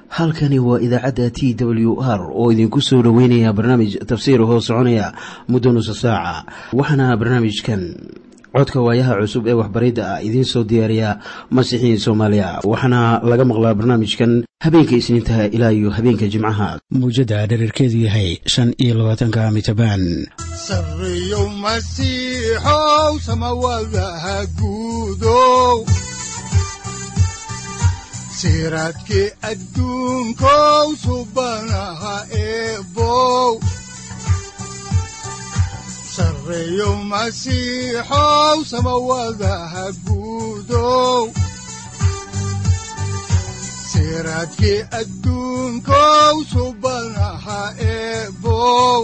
halkani waa idaacadda t w r oo idinku soo dhoweynaya barnaamij tafsiir hoo soconaya muddo nusa saaca waxaana barnaamijkan codka waayaha cusub ee waxbaridda ah idiin soo diyaariya masiixiin soomaaliya waxaana laga maqlaa barnaamijkan habeenka isniintaha ilaa iyo habeenka jimcaha mawjadda dhererkeedu yahay shan iyo labaatanka mitrbaan sareyow masiixow samawadaha guudow siraadkii adduunkow subanaha eebow sareyow masiixow samawadaha guudow siraadkii adduunkow subanaha eebow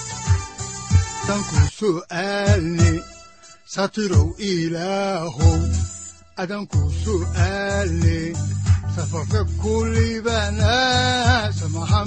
danku su'aalni satirow ilaahow adanku su'aalni safarka kulibana samaha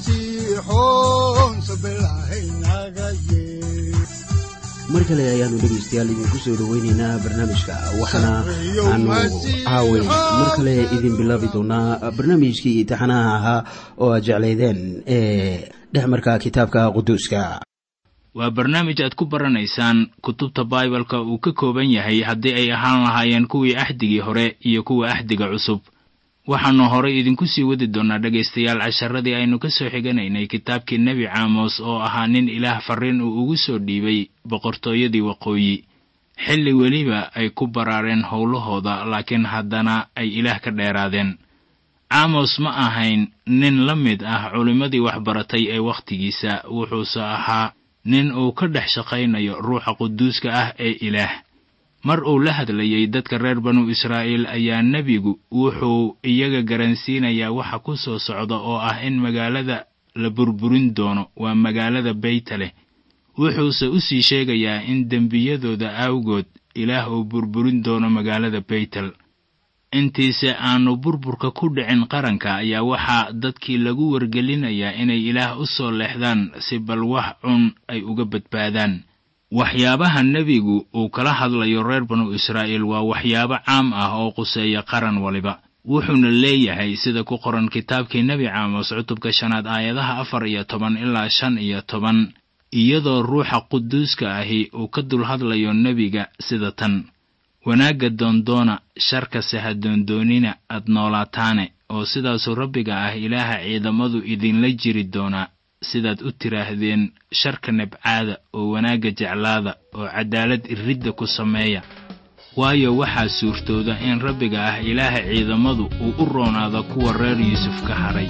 masiixoon sabilahaynaga yee mar kale ayaanu dhegaystayaal idinku soo dhoweyneynaa barnaamijka waxaana aanu caaway mar kale idin bilaabi doonaa barnaamijkii imtixaanaha ahaa oo aad jeclaydeen ee dhexmarka kitaabka quduuska waa barnaamij aad ku baranaysaan kutubta baibalka uu ka kooban yahay haddii ay ahaan lahaayeen kuwii axdigii hore iyo kuwa axdiga cusub waxaannu horay idinku sii wadi doonnaa dhegaystayaal casharadii aynu ka soo xiganaynay kitaabkii nebi caamos oo ahaa nin ilaah farriin uu ugu soo dhiibay boqortooyadii waqooyi xilli weliba ay ku baraareen howlahooda laakiin haddana ay ilaah ka dheeraadeen caamos ma ahayn nin la mid ah culimmadii waxbaratay ee wakhtigiisa wuxuuse ahaa nin uu ka dhex shaqaynayo ruuxa quduuska ah ee ilaah mar uu la hadlayay dadka reer banu israa'iil ayaa nebigu wuxuu iyaga garansiinayaa waxa ku soo socda oo ah in magaalada la burburin doono waa magaalada beytaleh wuxuuse u sii sheegayaa in dembiyadooda awgood ilaah uu burburin doono magaalada beytel intiise aanu burburka ku dhicin qaranka ayaa waxaa dadkii lagu wargelinayaa inay ilaah u soo leexdaan si bal wax cun ay uga badbaadaan waxyaabaha nebigu uu kala hadlayo reer banu israa'iil waa waxyaabo caam ah oo quseeya qaran waliba wuxuuna leeyahay sida ku qoran kitaabkii nebi caamos cutubka shanaad aayadaha afar iyo toban ilaa shan iyo toban iyadoo ruuxa quduuska ahi uu ka dul hadlayo nebiga sida tan wanaagga doondoona sharkase ha doondoonina aad noolaataane oo sidaasuu rabbiga ah ilaaha ciidamadu idinla jiri doonaa sidaad u tiraahdeen sharka nabcaada oo wanaagga jeclaada oo caddaalad iridda ku sameeya waayo waxaa suurtooda in rabbiga ah ilaaha ciidamadu uu u roonaado kuwa reer yuusuf ka hadhay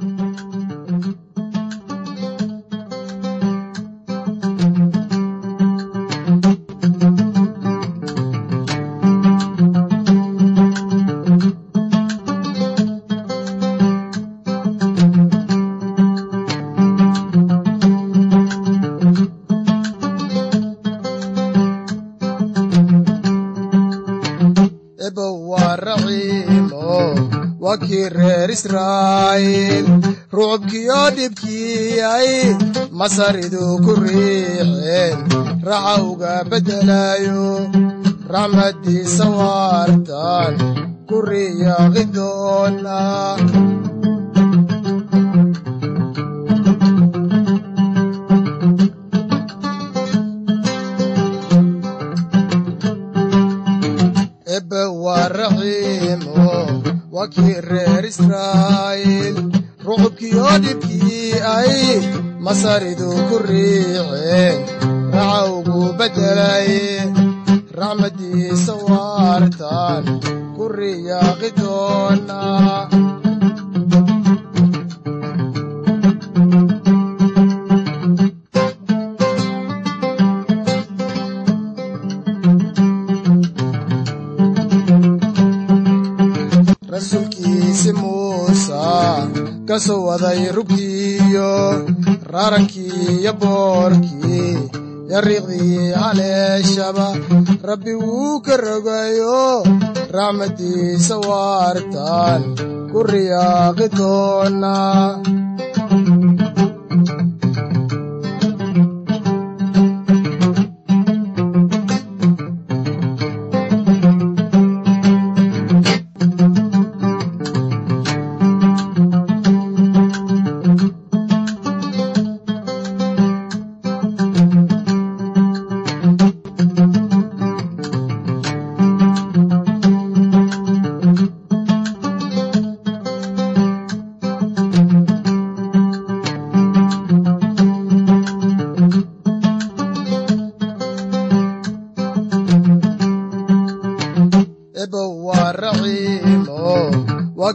rucubkiyo dhibkiyay masaridu ku riixeen raxa uga beddelayo raxmaddiisa waartan ku riyaaqi doona ebe waa raxiimo waa kii reer israa'iil rucubkiyo dhibkii ay masaridu ku riixeen raxa ugu beddelay raxmaddiisa waartan ku riyaaqi doona rasuulkiisi muusa ka soo waday rugtiiyo raarankii iyo boorkii yo riiqdii haleeshaba rabbi wuu ka rogayo raxmaddiisa waartan ku riyaaqi doona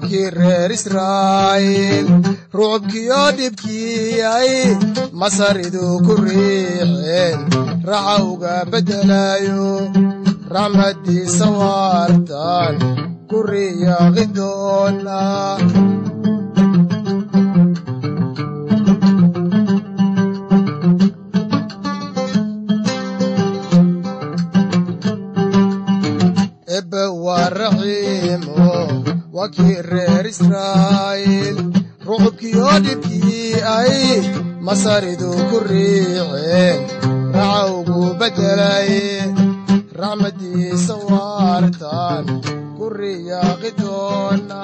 kii reer israa'iil rucubkiyo dhibkiyay masaridu ku riixeen raxa uga beddelayo raxmaddiisa waartan ku riyaaqi doona ebe waa raxiimo waa kii reer israa'iil rucubkiyo dhibkii ay masaridu ku riixeen raxa ugu beddelay raxmaddiisa waartan ku riyaaqi doona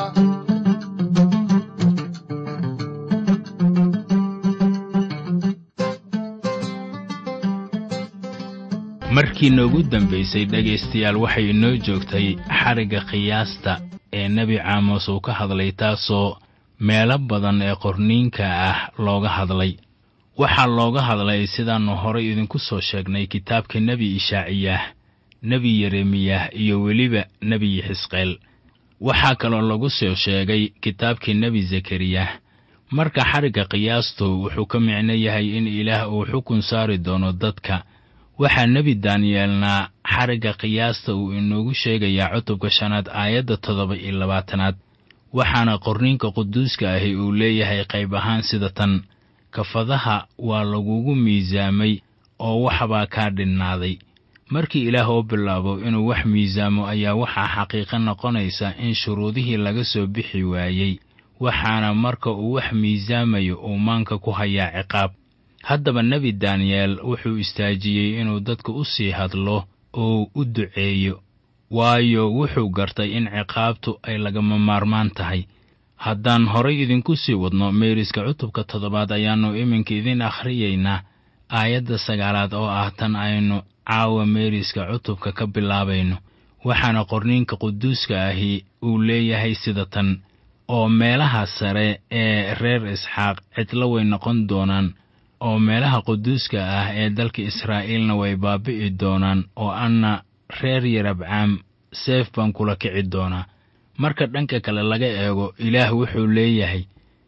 markii noogu dambaysay dhegaystayaal waxay inoo joogtay xarigga qiyaasta ee nebi caamos uu ka hadlay taasoo meelo badan ee qorniinka ah looga hadlay waxaa looga hadlay sidaannu horay idinku soo sheegnay kitaabka nebi ishaaciyah nebi yeremiyah iyo weliba nebi xisqeel waxaa kaloo lagu soo sheegay kitaabkii nebi zakariyah marka xarigga qiyaastu wuxuu ka micno yahay in ilaah uu xukun saari doono dadka waxaa nebi daaniyeelna xarigga qiyaasta uu inoogu sheegayaa cutubka shanaad aayadda toddoba iyo labaatanaad waxaana qorniinka quduuska ahi uu leeyahay qayb ahaan sida tan kafadaha waa lagugu miisaamay oo waxbaa kaa dhinnaaday markii ilaah oo bilaabo inuu wax miisaamo ayaa waxaa xaqiiqo noqonaysa in shuruudihii laga soo bixi waayey waxaana marka uu wax miisaamayo uu maanka ku hayaa ciqaab haddaba nebi daniyeel wuxuu istaajiyey inuu dadka u sii hadlo oo u duceeyo waayo wuxuu gartay in ciqaabtu ay lagama maarmaan tahay haddaan horay idinku sii wadno meeriska cutubka toddobaad ayaannu iminka idin akhriyaynaa aayadda sagaalaad oo ah tan aynu caawa meeriska cutubka ka bilaabayno waxaana qorniinka quduuska ahi uu leeyahay sida tan oo meelaha sare ee reer isxaaq cidlo way noqon doonaan oo meelaha quduuska ah ee dalka israa'iilna way baabi'i doonaan oo anna reer yarabcaam seef baan kula kici doonaa marka dhanka kale laga eego ilaah wuxuu leeyahay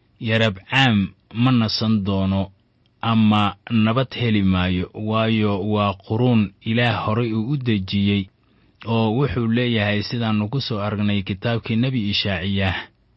yarabcaam ma nasan doono ama nabad heli maayo waayo waa quruun ilaah horay uu u dejiyey oo wuxuu leeyahay sidaannu ku soo aragnay kitaabkii nebi ishaaciyah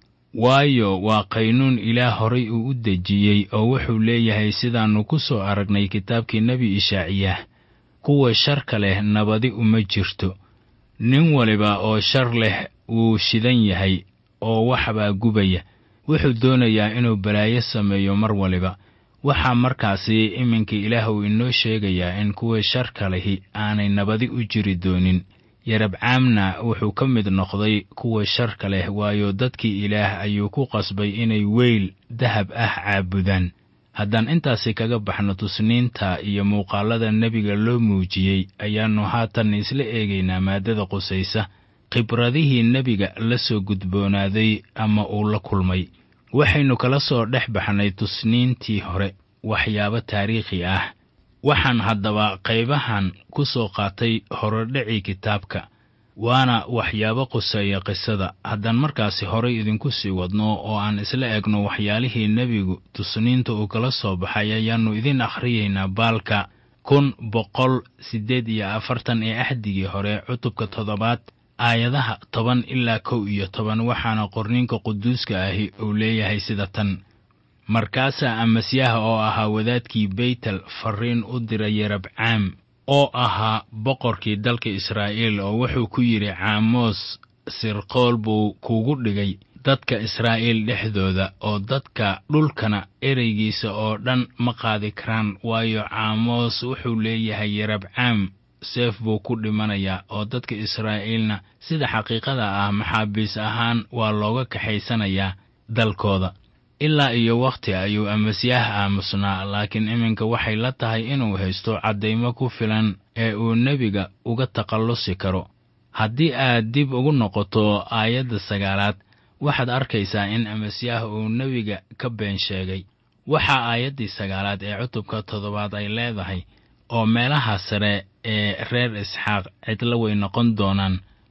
waayo waa qaynuun ilaah horay uu u dejiyey oo wuxuu leeyahay sidaannu ku soo aragnay kitaabkii nebi ishaaciyah kuwa sharka leh nabadi uma jirto nin waliba oo shar leh wuu shidan yahay oo waxbaa gubaya wuxuu doonayaa inuu balaayo sameeyo mar waliba waxaa markaasi iminka ilaah uu inoo sheegayaa in kuwa sharka lehi aanay nabadi u jiri doonin yarabcaamna wuxuu ka mid noqday kuwa sharka leh waayo dadkii ilaah ayuu ku qasbay inay weyl dahab ah caabudaan haddaan intaasi kaga baxno tusniinta iyo muuqaallada nebiga loo muujiyey ayaannu haatan isla eegaynaa maaddada qusaysa khibradihii nebiga la soo gudboonaaday ama uu la kulmay waxaynu kala soo dhex baxnay tusniintii hore waxyaabo taariikhi ah waxaan haddaba qaybahan ku soo qaatay horodhacii kitaabka waana waxyaabo quseeya qisada haddaan markaasi horay idinku sii wadno oo aan isla egno waxyaalihii nebigu tusniinta uu kala soo baxay ayaannu idin akhriyaynaa baalka kun boqol siddeed iyo afartan ee axdigii hore cutubka toddobaad aayadaha toban ilaa kow iyo toban waxaana qorniinka quduuska ahi uu leeyahay sida tan markaasaa amasyaha oo ahaa wadaadkii beytel farriin u diray yarabcaam oo ahaa boqorkii dalka israa'iil oo wuxuu ku yidhi caamoos sirqool buu kuugu dhigay dadka israa'iil dhexdooda oo dadka dhulkana ereygiisa oo dhan ma qaadi karaan waayo caamoos wuxuu leeyahay yarabcaam seef buu ku dhimanayaa oo dadka israa'iilna sida xaqiiqada ah maxaabiis ahaan waa looga kaxaysanayaa dalkooda ilaa iyo wakhti ayuu amasyaah aamusnaa laakiin iminka waxay la tahay inuu haysto caddaymo ku filan ee uu nebiga uga takhallusi karo haddii aad dib ugu noqoto aayadda sagaalaad waxaad arkaysaa in amasyaah uu nebiga ka been sheegay waxaa aayaddii sagaalaad ee cutubka toddobaad ay leedahay oo meelaha sare ee reer isxaaq cidlo way noqon doonaan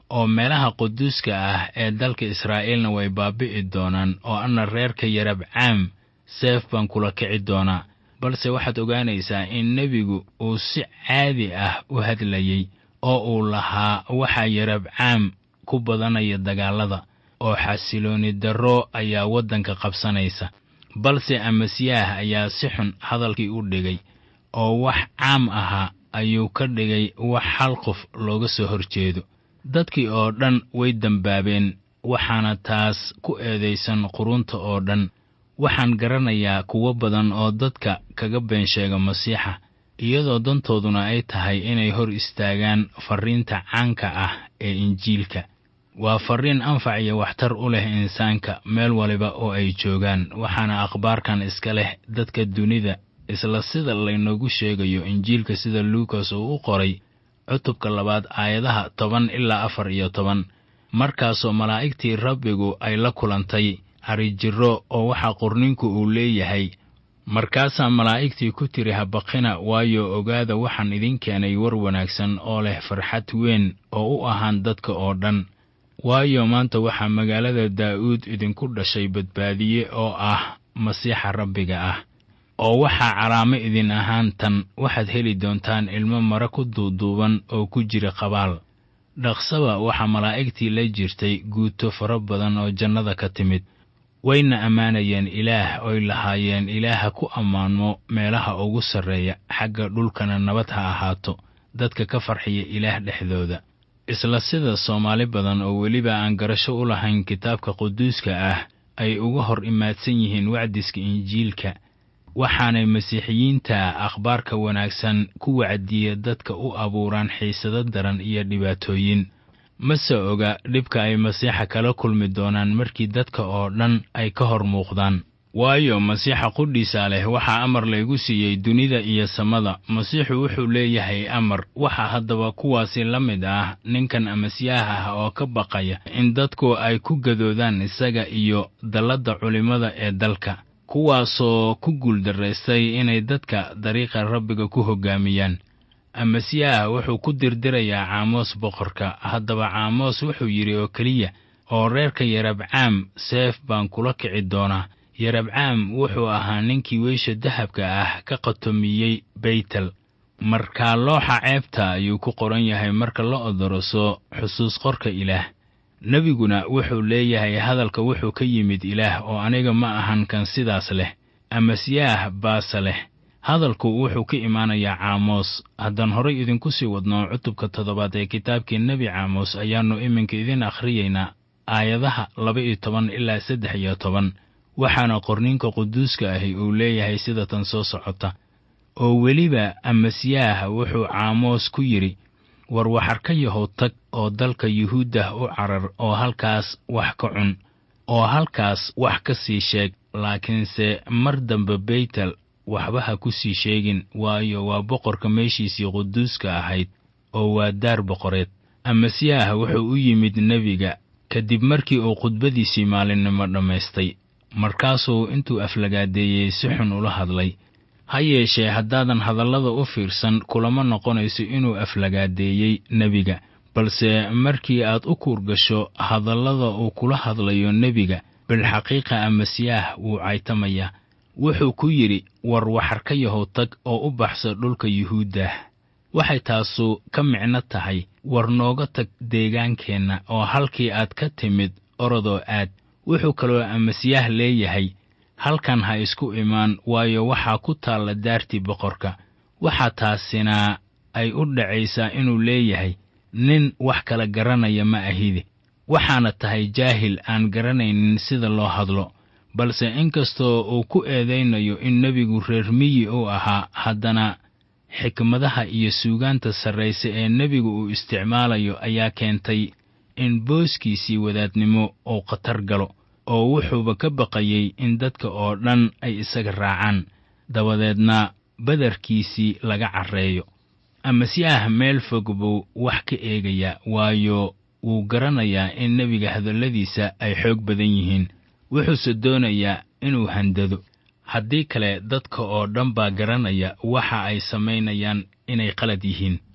oo meelaha quduuska ah ee dalka israa'iilna way baabi'i doonaan oo anna reerka yarabcaam seef baan kula kici doonaa balse waxaad ogaanaysaa in nebigu uu si caadi ah u hadlayey oo uu lahaa waxaa yarabcaam ku badanaya dagaallada oo xasilooni darro ayaa waddanka qabsanaysa balse amasiyaah ayaa si xun hadalkii u dhigay oo wax caam ahaa ayuu ka dhigay wax hal qof looga soo hor jeedo dadkii oo dhan way dembaabeen waxaana taas ku eedaysan qurunta oo dhan waxaan garanayaa kuwo badan oo dadka kaga been sheega masiixa iyadoo dantooduna ay tahay inay hor istaagaan farriinta caanka ah ee injiilka waa farriin anfac iyo waxtar u leh insaanka meel waliba oo ay joogaan waxaana akhbaarkan iska leh dadka dunida isla sida laynoogu sheegayo injiilka sida luukas uu u qoray cutubka labaad aayadaha toban ilaa afar iyo toban markaasoo malaa'igtii rabbigu ay la kulantay harijirro oo waxaa qorninku uu leeyahay markaasaa malaa'igtii ku tiri habaqina waayo ogaada waxaan idin keenay war wanaagsan oo leh farxad weyn oo u ahaan dadka oo dhan waayo maanta waxaa magaalada daa'uud idinku dhashay badbaadiye oo ah masiixa rabbiga ah oo waxaa calaamo idin ahaan tan waxaad heli doontaan ilmo mare ku duuduuban oo ku jira qabaal dhaqsaba waxaa malaa'igtii la jirtay guuto fara badan oo jannada ka timid wayna ammaanayeen ilaah oy lahaayeen ilaaha ku ammaanmo meelaha ugu sarreeya xagga dhulkana nabad ha ahaato dadka ka farxiya ilaah dhexdooda isla sida soomaali badan oo weliba aan garasho u lahayn kitaabka quduuska ah ay uga hor imaadsan yihiin wacdiska injiilka waxaanay masiixiyiinta akhbaarka wanaagsan ku wacdiya dadka u abuuraan xiisado daran iyo dhibaatooyin mase oga dhibka ay masiixa kala kulmi doonaan markii dadka oo dhan ay ka hor muuqdaan waayo masiixa qudhiisa leh waxaa amar laygu siiyey dunida iyo samada masiixu wuxuu leeyahay amar waxaa haddaba kuwaasi la mid ah ninkan amasiyaha ah oo ka baqaya in dadku ay ku gadoodaan isaga iyo dalladda culimmada ee dalka kuwaasoo ku guuldaraystay inay dadka dariiqa rabbiga ku hoggaamiyaan amasiyaah wuxuu ku dirdirayaa caamoos boqorka haddaba caamoos wuxuu yidhi oo keliya oo reerka yarabcaam seef baan kula kici doonaa yarabcaam wuxuu ahaa ninkii weysha dahabka ah ka qatomiyey beytel markaa looxa ceebta ayuu ku qoran yahay marka la odoroso xusuus qorka ilaah nebiguna wuxuu leeyahay hadalka wuxuu ka yimid ilaah oo aniga ma ahan kan sidaas leh amasiyaah baase leh hadalku wuxuu ka imaanayaa caamoos haddaan horay idinku sii wadno cutubka toddobaad ee kitaabkii nebi caamos ayaannu iminka idin akhriyaynaa aayadaha laba iyo toban ilaa saddex iyo toban waxaana qorninka quduuska ahi uu leeyahay sida tan soo socota oo weliba amasiyaah wuxuu caamoos ku yidhi war waxar ka yahow tag oo dalka yuhuuddah u carar oo halkaas wax ka cun oo halkaas wax ka sii sheeg laakiinse mar dambe beytel waxba ha ku sii sheegin waayo waa boqorka meeshiisii quduuska ahayd oo waa daar boqoreed amasiyaah wuxuu u yimid nebiga kadib markii uu khudbadiisii maalinnimo dhammaystay markaasuu intuu aflagaadeeyey si xun ula hadlay ha yeeshee haddaadan hadallada u fiirsan kulama noqonayso inuu aflagaadeeyey nebiga balse markii aad u kuurgasho hadallada uu kula hadlayo nebiga bilxaqiiqa amasiyaah wuu caytamayaa wuxuu ku yidhi war waxar ka yahow tag oo u baxsa dhulka yuhuuddah waxay taasu ka micno tahay war nooga tag deegaankeenna oo halkii aad ka timid orodoo aad wuxuu kaloo amasiyaah leeyahay halkan ha isku imaan waayo waxaa ku taalla daartii boqorka waxaa taasina ay u dhacaysaa inuu leeyahay nin wax kala garanaya ma ahide waxaana tahay jaahil aan garanaynin sida loo hadlo balse inkastoo uu ku eedaynayo in nebigu reer miyi uu ahaa haddana xikmadaha iyo suugaanta sarrayse ee nebigu uu isticmaalayo ayaa keentay in booskiisii wadaadnimo uu khatar galo oo wuxuuba ka baqayey in dadka oo dhan ay isaga raacaan dabadeedna badarkiisii laga carreeyo amasiyaah meel fog buu wax ka eegayaa waayo wuu garanayaa in nebiga hadalladiisa ay xoog badan yihiin wuxuuse doonayaa inuu handado haddii kale dadka oo dhan baa garanaya waxa ay samaynayaan inay qalad yihiin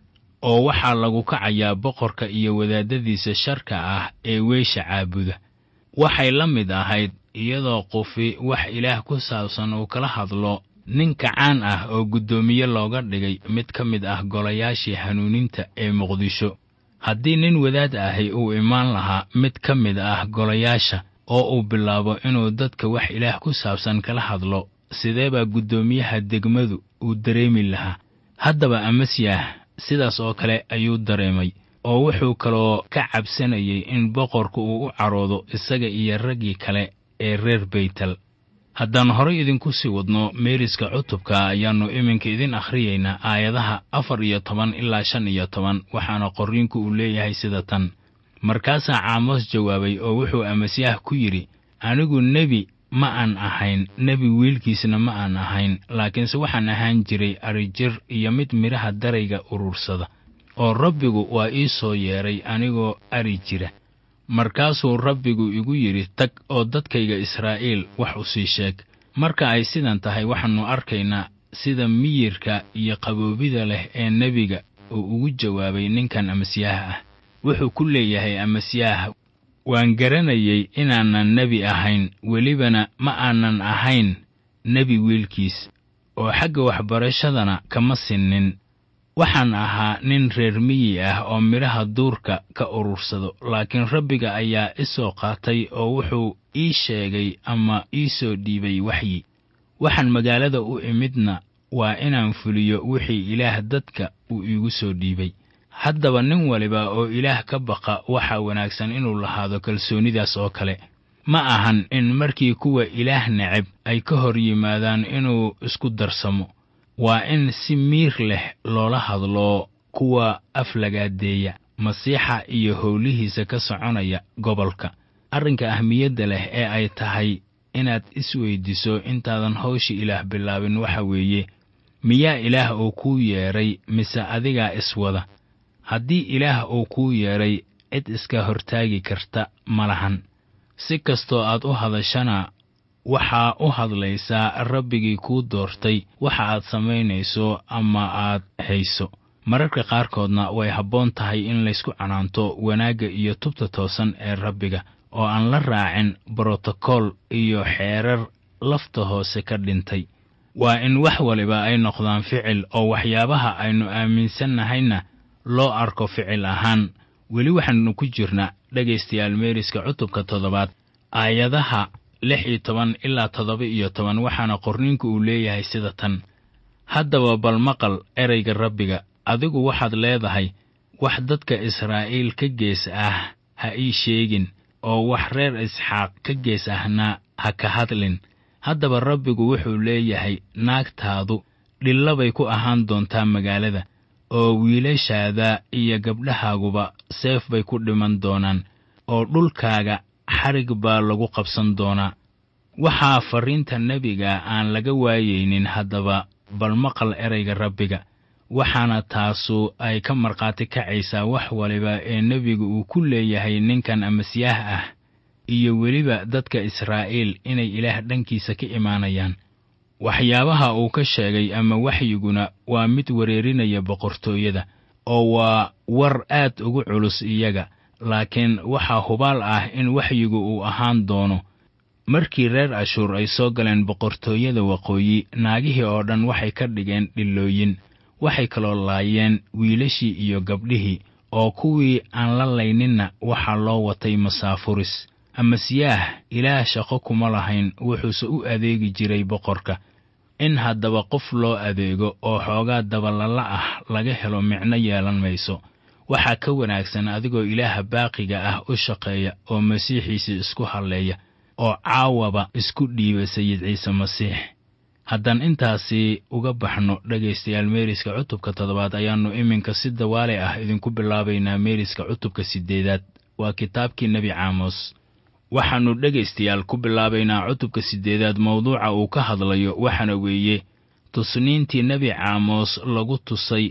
oo waxaa lagu kacayaa boqorka iyo wadaadadiisa sharka ah ee weysha caabuda waxay la mid ahayd iyadoo qofi wax ilaah ku saabsan uu kala hadlo nin kacaan ah oo guddoomiye looga dhigay mid ka mid ah golayaashii hanuuninta ee muqdisho haddii nin wadaad ahi uu imaan lahaa mid ka mid ah golayaasha oo uu bilaabo inuu dadka wax ilaah ku saabsan kala hadlo sidee baa guddoomiyaha degmadu uu dareemi lahaa haddaba amasyaah sidaas oo kale ayuu dareemay oo wuxuu kaloo ka cabsanayay in boqorku uu u caroodo isaga iyo raggii kale ee reer baytel haddaan horay idinku sii wadno meeriska cutubka ayaannu iminka idin akhriyaynaa aayadaha afar iyo toban ilaa shan iyo toban waxaana qorriinku uu leeyahay sida tan markaasaa caamos jawaabay oo wuxuu amasyaah ku yidhi anigu nebi ma aan ahayn nebi wiilkiisna ma aan ahayn laakiinse waxaan ahaan jiray arijir iyo mid midhaha darayga urursada oo rabbigu waa ii soo yeedhay anigoo ari jira markaasuu rabbigu igu yidhi tag oo dadkayga israa'iil wax u sii sheeg marka ay sidan tahay waxaannu arkaynaa sida miyirka iyo qaboobida leh ee nebiga uu ugu jawaabay ninkan amasyaah ah wuxuu ku leeyahay amasyaah waan garanayay inaanan nebi ahayn welibana ma aanan ahayn nebi wiilkiis oo xagga waxbarashadana kama sinnin waxaan ahaa nin reer miyi ah oo midhaha duurka ka urursado laakiin rabbiga ayaa i soo qaatay oo wuxuu ii sheegay ama ii soo dhiibay waxyi waxaan magaalada u imidna waa inaan fuliyo wixii ilaah dadka uu iigu soo dhiibay haddaba nin waliba oo ilaah ka baqa waxaa wanaagsan inuu lahaado kalsoonidaas oo kale ma ahan in markii kuwa ilaah neceb ay ka hor yimaadaan inuu isku darsamo waa in si miir leh loola hadlo kuwa aflagaadeeya masiixa iyo howlihiisa ka soconaya gobolka arrinka ahmiyadda leh ee ay tahay inaad isweyddiso intaadan hawsha ilaah bilaabin waxa weeye miyaa ilaah uu kuu yeedhay mise adigaa iswada haddii ilaah uu kuu yeedhay cid iska hortaagi karta ma lahan si kastoo aad u hadashana waxaa u hadlaysaa rabbigii kuu doortay waxa aad samaynayso ama aad hayso mararka qaarkoodna way habboon tahay in laysku canaanto wanaagga iyo tubta toosan ee rabbiga oo aan la raacin brotokool iyo xeerar lafta hoose ka dhintay waa in wax waliba ay noqdaan ficil oo waxyaabaha aynu aaminsannahayna loo arko ficil ahaan weli waxaannu ku jirnaa dhegaystayaal meeriska cutubka toddobaad aayadaha lix iyo toban ilaa toddoba iyo toban waxaana qorniinku uu leeyahay sida tan haddaba bal maqal erayga rabbiga adigu waxaad leedahay wax dadka israa'iil ka gees ah ha ii sheegin oo wax reer isxaaq ka gees ahna ha ka hadlin haddaba rabbigu wuxuu leeyahay naagtaadu dhillabay ku ahaan doontaa magaalada oo wiilashaada iyo gabdhahaaguba seef bay ku dhiman doonaan oo dhulkaaga xarig baa lagu qabsan doonaa waxaa farriinta nebiga aan laga waayaynin haddaba bal maqal erayga rabbiga waxaana taasu ay ka markhaati kacaysaa wax waliba ee nebigu uu ku leeyahay ninkan amasyaah ah iyo weliba dadka israa'iil inay ilaah dhankiisa ka imaanayaan waxyaabaha uu ka sheegay ama waxyiguna waa mid wereerinaya boqortooyada oo waa war aad ugu culus iyaga laakiin waxaa hubaal ah in waxyigu uu ahaan doono markii reer ashuur ay soo galeen boqortooyada waqooyi naagihii oo dhan waxay ka dhigeen dhillooyin waxay kaloo laayeen wiilashii iyo gabdhihii oo kuwii aan la layninna waxaa loo watay masaafuris amasiyaah ilaah shaqo kuma lahayn wuxuuse u adeegi jiray boqorka in haddaba qof loo adeego oo xoogaa dabalalla ah laga helo micno yeelan mayso waxaa ka wanaagsan adigoo ilaaha baaqiga ah u shaqeeya oo masiixiisii isku halleeya oo caawaba isku dhiiba sayid ciise masiix haddaan intaasi uga baxno dhegaystayaal meeriska cutubka toddobaad ayaannu iminka si dawaale ah idinku bilaabaynaa meeriska cutubka siddeedaad waa kitaabkii nebi caamos waxaannu dhegaystayaal ku bilaabaynaa cutubka siddeedaad mawduuca uu ka hadlayo waxaana weeye tusniintii nebi caamos lagu tusay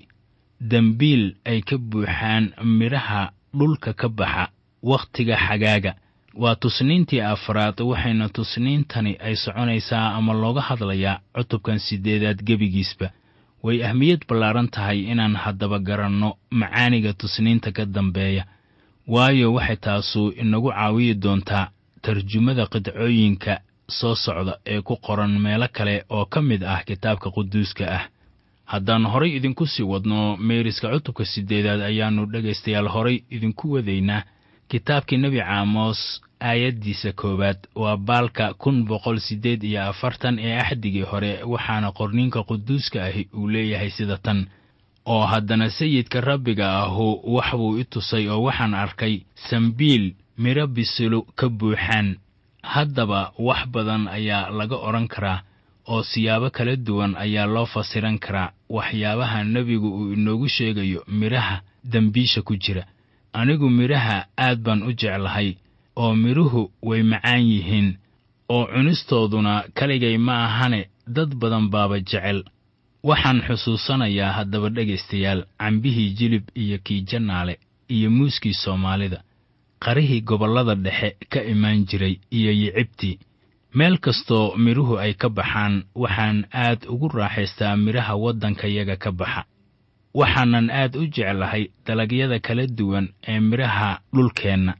dembiil ay ka buuxaan midhaha dhulka ka baxa wakhtiga xagaaga waa tusniintii afraad waxayna tusniintani ay soconaysaa ama looga hadlayaa cutubkan siddeedaad gebigiisba way ahmiyad ballaaran tahay inaan haddaba garanno macaaniga tusniinta ka dambeeya waayo waxay taasu inagu caawiyi doontaa tarjumada qidcooyinka soo socda ee ku qoran meelo kale oo ka mid ah kitaabka quduuska ah haddaan horay idinku sii wadno meeriska cutubka siddeedaad ayaannu dhegaystayaal horay idinku wadaynaa kitaabkii nebi caamos aayaddiisa koowaad waa baalka kun boqol siddeed iyo afartan ee axdigii hore waxaana qorniinka quduuska ahi uu leeyahay sida tan oo haddana sayidka rabbiga ahu wax buu i tusay oo waxaan arkay sambiil midho bisilu ka buuxaan haddaba wax badan ayaa laga odhan karaa oo siyaabo kala duwan ayaa loo fasiran karaa waxyaabaha nebigu uu inoogu sheegayo midhaha dembiisha ku jira anigu midhaha aad baan u jeclahay oo midhuhu way macaan yihiin oo cunistooduna kaligay ma ahane dad badan baaba jecel waxaan xusuusanayaa haddaba dhegaystayaal cambihii jilib iyo kii jannaale iyo muuskii soomaalida qarihii gobollada dhexe ka imaan jiray iyo yicibtii meel kastoo midhuhu ay ka baxaan waxaan aad ugu raaxaystaa midhaha waddankayaga ka baxa waxaanan aad u jeclahay dalagyada kala duwan ee midhaha dhulkeenna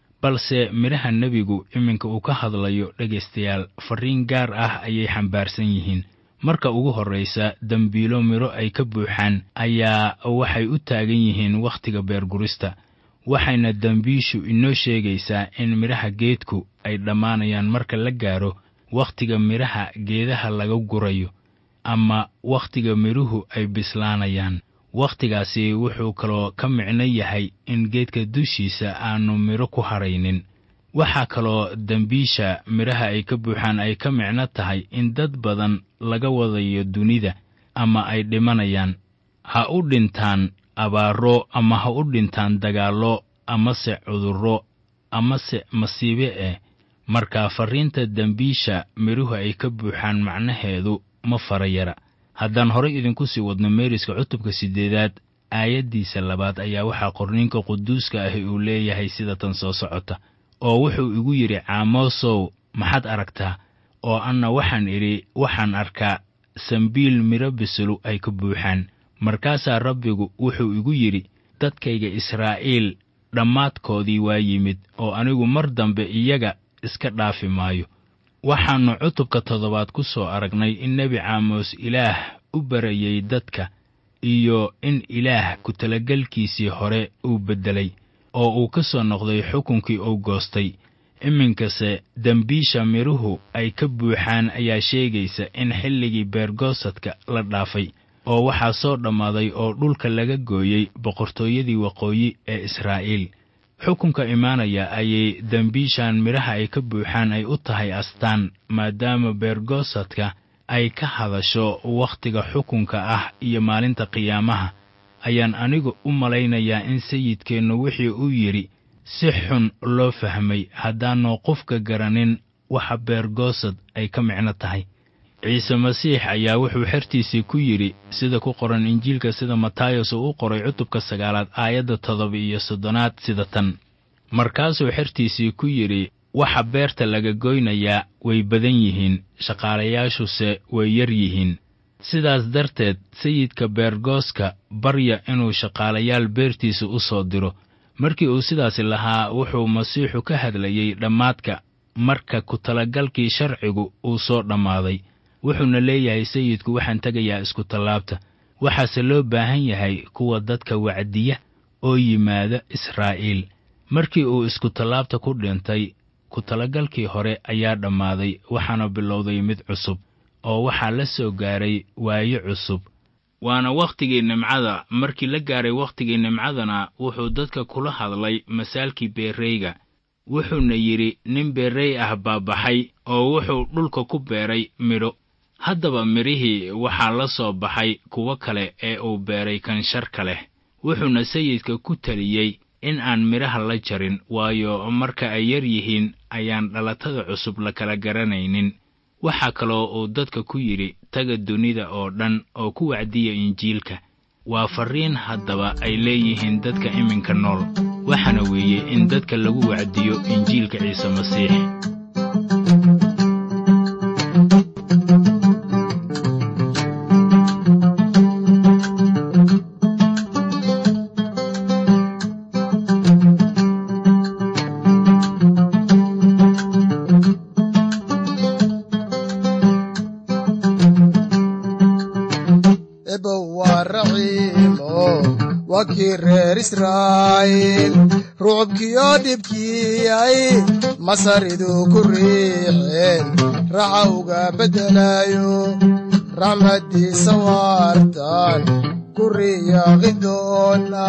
balse midhaha nebigu iminka uu ka hadlayo dhegaystayaal farriin gaar ah ayay xambaarsan yihiin marka ugu horraysa dembiilo midho ay ka buuxaan ayaa waxay u taagan yihiin wakhtiga beergurista waxayna dembiishu inoo sheegaysaa in midhaha geedku ay dhammaanayaan marka la gaaro wakhtiga midhaha geedaha laga gurayo ama wakhtiga midhuhu ay bislaanayaan wakhtigaasi wuxuu kaloo ka micno yahay in geedka dushiisa aannu midho ku hadhaynin waxaa kaloo dembiisha midhaha ay ka buuxaan ay ka micno tahay in dad badan laga wadayo dunida ama ay dhimanayaan ha u dhintaan abaaro ama ha u dhintaan dagaallo amase cudurro amase masiibe eh markaa farriinta dembiisha midhuhu ay ka buuxaan macnaheedu ma fara yara haddaan horay idinku sii wadno meeriska cutubka siddeedaad aayaddiisa labaad ayaa waxaa qorniinka quduuska ahi uu leeyahay sida tan soo socota oo wuxuu igu yidhi caamoosow maxaad aragtaa oo anna waxaan idhi waxaan arkaa sambiil midho bisilu ay ka buuxaan markaasaa rabbigu wuxuu igu yidhi dadkayga israa'iil dhammaadkoodii waa yimid oo anigu mar dambe iyaga iska dhaafi maayo waxaannu cutubka toddobaad ku soo aragnay in nebi caamos ilaah u barayey dadka iyo in ilaah ku-talagelkiisii hore uu beddelay oo uu ka soo noqday xukunkii uu goostay iminkase dembiisha midhuhu ay ka buuxaan ayaa sheegaysa in xilligii beergoosadka la dhaafay oo waxaa soo dhammaaday oo dhulka laga gooyey boqortooyadii waqooyi ee israa'iil xukunka imaanaya ayay dembiishan midhaha ay ka buuxaan ay u tahay astaan maadaama beergoosadka ay ka hadasho wakhtiga xukunka ah iyo maalinta qiyaamaha ayaan anigu u malaynayaa in sayidkeennu wixii uu yidhi si xun loo fahmay haddaannu qofka garanin waxa beergoosad ay ka micno tahay ciise masiix ayaa wuxuu xertiisii ku yidhi sida ku qoran injiilka sida matayos uu u qoray cutubka sagaalaad aayadda toddoba iyo soddonaad sida tan markaasuu xertiisii ku yidhi waxa beerta laga goynayaa way badan yihiin shaqaalayaashuse way yar yihiin sidaas darteed sayidka beergooska barya inuu shaqaalayaal beertiisa u soo diro markii uu sidaasi lahaa wuxuu masiixu ka hadlayey dhammaadka marka ku-talagalkii sharcigu uu soo dhammaaday wuxuuna leeyahay sayidku waxaan tegayaa isku-tallaabta waxaase loo baahan yahay kuwa dadka wacdiya oo yimaada israa'iil markii uu isku-tallaabta ku dhintay ku-talagalkii hore ayaa dhammaaday waxaana bilowday mid cusub oo waxaa la soo gaaray waayo cusub waana wakhtigii nimcada markii la gaaray wakhtigii nimcadana wuxuu dadka kula hadlay masaalkii beerreyga wuxuuna yidhi nin beerrey ah baa baxay oo wuxuu dhulka ku beeray midho haddaba midhihii waxaa la soo baxay kuwo kale ee uu beeray kansharka leh wuxuuna sayidka ku taliyey in aan midhaha la jarin waayo marka ay yar yihiin ayaan dhalatada cusub la kala garanaynin waxaa kaloo uu dadka ku yidhi taga dunida oo dhan oo ku wacdiya injiilka waa farriin haddaba ay leeyihiin dadka iminka nool waxaana weeye in dadka lagu wacdiyo injiilka ciise masiix waa kii reer israa'iil rucubkiyo dhibkiyay masaridu ku riixeen raxa uga beddelayo raxmaddiisa waartan ku riyaaqi doona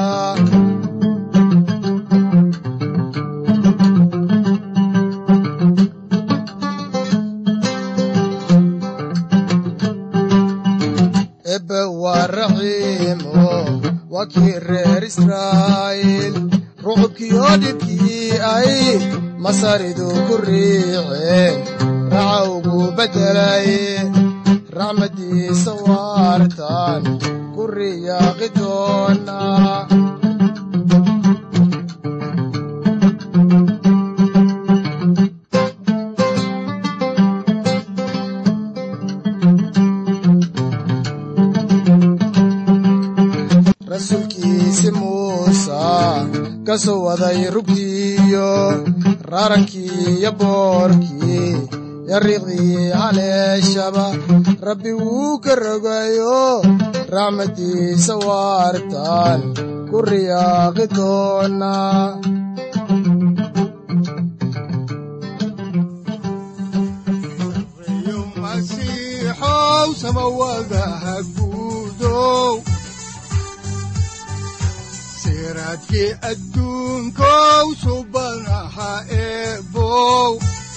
ebbe waa raxiimo waa kii reer israa'iil rucubkiyo dhibkii ay masaridu ku riixeen raxa ugu beddelay raxmaddiisa waartan ku riyaaqi doona rasuulkiisi muusa ka soo waday rugtiiyo raarankii iyo boorkii yariiqdii haleeshaba rabbi wuu ka rogayo raxmaddiisa waartan ku riyaaqi doona masiixow samawadaha guudow siraadkii adduunkow subanaha eebow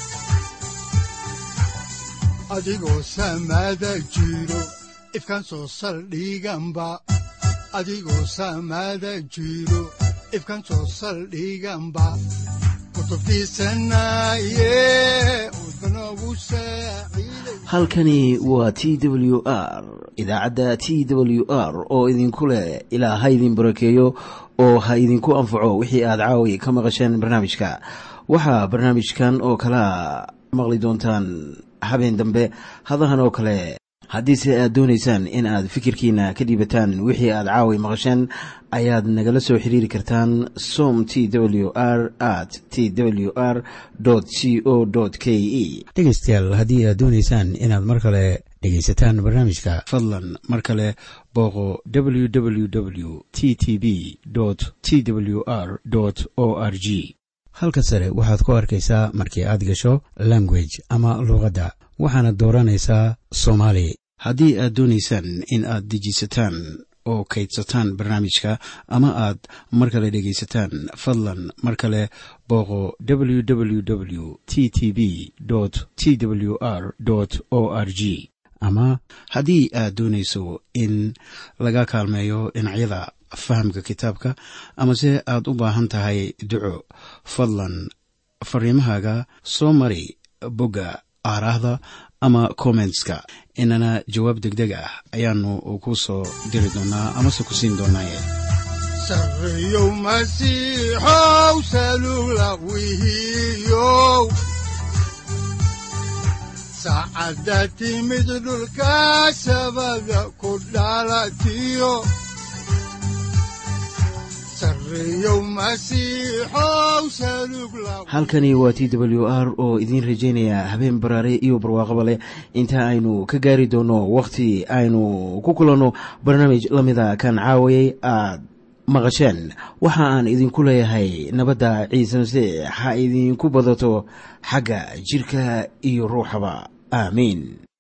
adigoo samada jiro ifkan soo saldhiganba adigoo samada jiro ifkan soo saldhiganba kutubtiisanaye udbanogu saaciiday halkani waa t w r idaacadda t w r oo idinku leh ilaa ha idin barakeeyo oo ha idinku anfaco wixii aad caawi ka maqasheen barnaamijka waxaa barnaamijkan oo kalaa maqli doontaan habeen dambe hadahan oo kale haddiise aad doonaysaan in aad fikirkiina ka dhiibataan wixii aad caawi maqasheen ayaad nagala soo xiriiri kartaan som t w r at t w r c o k e dhegaystayaal haddii aad doonaysaan inaad mar kale dhegaysataan barnaamijka fadlan mar kale booqo www t t b t w r o r g halka sare waxaad ku arkaysaa markii aad gasho language ama luuqadda waxaana dooranaysaa soomaali haddii aad doonaysaan in aad dejisataan oo kaydsataan barnaamijka ama aad mar kale dhegaysataan fadlan mar kale booqo www t t b t w r o r g ama haddii aad doonayso in laga kaalmeeyo dhinacyada fahamka kitaabka amase aad u baahan tahay duco fadlan fariimahaaga soo mari bogga aaraahda ama kommentska inana jawaab degdeg ah ayaanu ku soo diri doonaa amase ku siin doonaaye sarreyow masiixow salugla wihiyow saacadda timid dhulka sabada ku dhalatiyo sarreyow masiixow salugla halkani waa t w r oo idiin rajaynaya habeen baraare iyo barwaaqaba leh inta aynu ka gaari doono wakhti aynu ku kulanno barnaamij la mida kan caawayay aad maqasheen waxa aan idinku leeyahay nabadda ciise masiix ha idinku badato xagga jidhka iyo ruuxaba aamiin